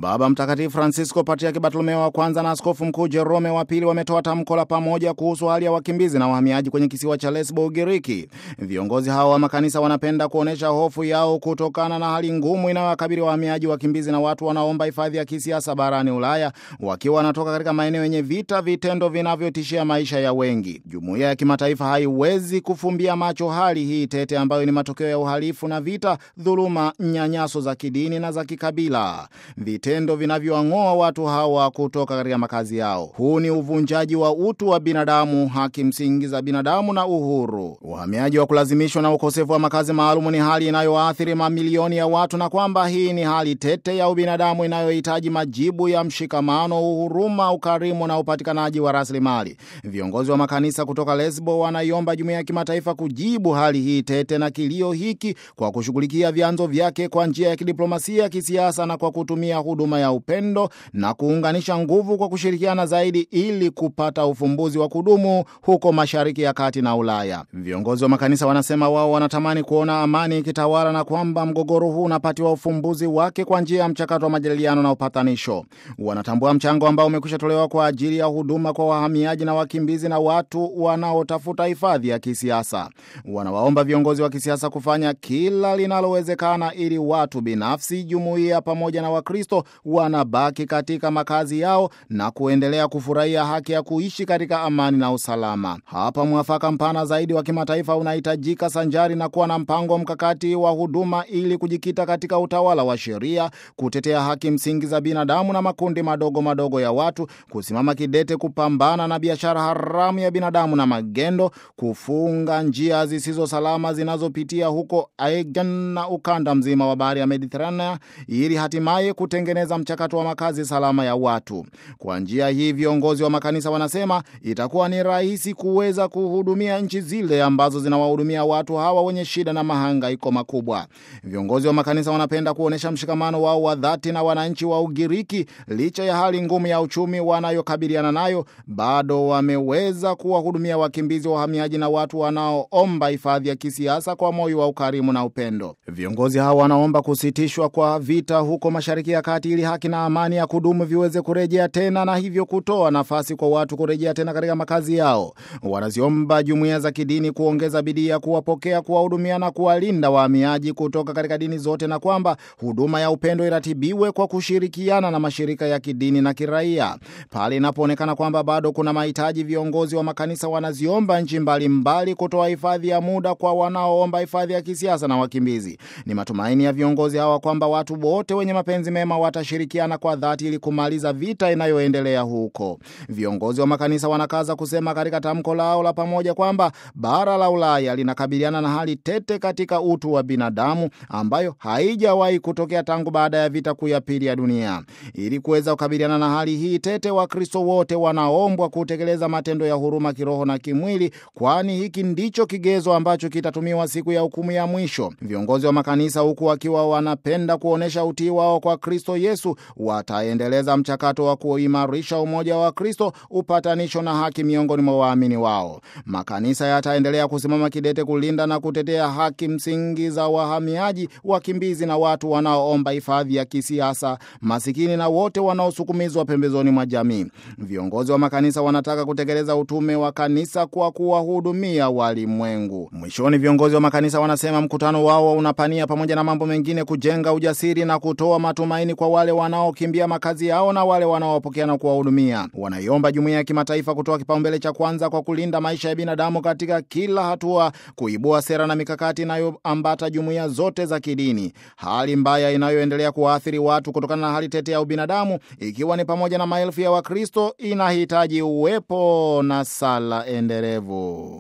Baba Mtakatifu Francisco, Patriaki Bartolomeo wa kwanza na Askofu Mkuu Jerome wa pili wametoa tamko la pamoja kuhusu hali ya wakimbizi na wahamiaji kwenye kisiwa cha Lesbo, Ugiriki. Viongozi hao wa makanisa wanapenda kuonyesha hofu yao kutokana na hali ngumu inayowakabili wahamiaji, wakimbizi na watu wanaomba hifadhi ya kisiasa barani Ulaya, wakiwa wanatoka katika maeneo yenye vita, vitendo vinavyotishia maisha ya wengi. Jumuiya ya kimataifa haiwezi kufumbia macho hali hii tete ambayo ni matokeo ya uhalifu na vita, dhuluma, nyanyaso za kidini na za kikabila, vitendo vinavyowang'oa watu hawa kutoka katika makazi yao. Huu ni uvunjaji wa utu wa binadamu, haki msingi za binadamu na uhuru. Uhamiaji wa kulazimishwa na ukosefu wa makazi maalum ni hali inayoathiri mamilioni ya watu, na kwamba hii ni hali tete ya ubinadamu inayohitaji majibu ya mshikamano, uhuruma, ukarimu na upatikanaji wa rasilimali. Viongozi wa makanisa kutoka Lesbo wanaiomba jumuiya ya kimataifa kujibu hali hii tete na kilio hiki kwa kushughulikia vyanzo vyake kwa njia ya kidiplomasia, kisiasa na kwa kutumia huduma ya upendo na kuunganisha nguvu kwa kushirikiana zaidi ili kupata ufumbuzi wa kudumu huko Mashariki ya Kati na Ulaya. Viongozi wa makanisa wanasema wao wanatamani kuona amani ikitawala na kwamba mgogoro huu unapatiwa ufumbuzi wake kwa njia ya mchakato wa majadiliano na upatanisho. Wanatambua mchango ambao umekwisha tolewa kwa ajili ya huduma kwa wahamiaji na wakimbizi na watu wanaotafuta hifadhi ya kisiasa. Wanawaomba viongozi wa kisiasa kufanya kila linalowezekana ili watu binafsi, jumuiya pamoja na Wakristo wanabaki katika makazi yao na kuendelea kufurahia haki ya kuishi katika amani na usalama. Hapa mwafaka mpana zaidi wa kimataifa unahitajika sanjari na kuwa na mpango mkakati wa huduma ili kujikita katika utawala wa sheria, kutetea haki msingi za binadamu na makundi madogo madogo ya watu, kusimama kidete kupambana na biashara haramu ya binadamu na magendo, kufunga njia zisizo salama zinazopitia huko Aegean na ukanda mzima wa bahari ya Mediterania ili hatimaye kutengeneza mchakato wa makazi salama ya watu. Kwa njia hii, viongozi wa makanisa wanasema itakuwa ni rahisi kuweza kuhudumia nchi zile ambazo zinawahudumia watu hawa wenye shida na mahangaiko makubwa. Viongozi wa makanisa wanapenda kuonyesha mshikamano wao wa dhati na wananchi wa Ugiriki. Licha ya hali ngumu ya uchumi wanayokabiliana nayo, bado wameweza kuwahudumia wakimbizi, wahamiaji na watu wanaoomba hifadhi ya kisiasa kwa moyo wa ukarimu na upendo. Viongozi hawa wanaomba kusitishwa kwa vita huko Mashariki ya Kati ili haki na amani ya kudumu viweze kurejea tena na hivyo kutoa nafasi kwa watu kurejea tena katika makazi yao. Wanaziomba jumuiya za kidini kuongeza bidii ya kuwapokea, kuwahudumia na kuwalinda wahamiaji kutoka katika dini zote, na kwamba huduma ya upendo iratibiwe kwa kushirikiana na mashirika ya kidini na kiraia. Pale inapoonekana kwamba bado kuna mahitaji, viongozi wa makanisa wanaziomba nchi mbalimbali kutoa hifadhi ya muda kwa wanaoomba hifadhi ya kisiasa na wakimbizi. Ni matumaini ya viongozi hawa kwamba watu wote wenye mapenzi mema watashirikiana kwa dhati ili kumaliza vita inayoendelea huko. Viongozi wa makanisa wanakaza kusema katika tamko lao la pamoja kwamba bara la Ulaya linakabiliana na hali tete katika utu wa binadamu ambayo haijawahi kutokea tangu baada ya vita kuu ya pili ya dunia. Ili kuweza kukabiliana na hali hii tete, Wakristo wote wanaombwa kutekeleza matendo ya huruma kiroho na kimwili, kwani hiki ndicho kigezo ambacho kitatumiwa siku ya hukumu ya mwisho. Viongozi wa makanisa huku wakiwa wanapenda kuonyesha utii wao kwa Kristo Yesu, wataendeleza mchakato wa kuimarisha umoja wa Kristo, upatanisho na haki miongoni mwa waamini wao. Makanisa yataendelea kusimama kidete kulinda na kutetea haki msingi za wahamiaji, wakimbizi na watu wanaoomba hifadhi ya kisiasa, masikini na wote wanaosukumizwa pembezoni mwa jamii. Viongozi wa makanisa wanataka kutekeleza utume wa kanisa kwa kuwahudumia walimwengu. Mwishoni, viongozi wa makanisa wanasema mkutano wao unapania pamoja na mambo mengine kujenga ujasiri na kutoa matumaini kwa wale wanaokimbia makazi yao na wale wanaowapokea na kuwahudumia. Wanaiomba jumuiya ya kimataifa kutoa kipaumbele cha kwanza kwa kulinda maisha ya binadamu katika kila hatua, kuibua sera na mikakati inayoambata jumuiya zote za kidini. Hali mbaya inayoendelea kuwaathiri watu kutokana na hali tete ya ubinadamu, ikiwa ni pamoja na maelfu ya Wakristo, inahitaji uwepo na sala endelevu.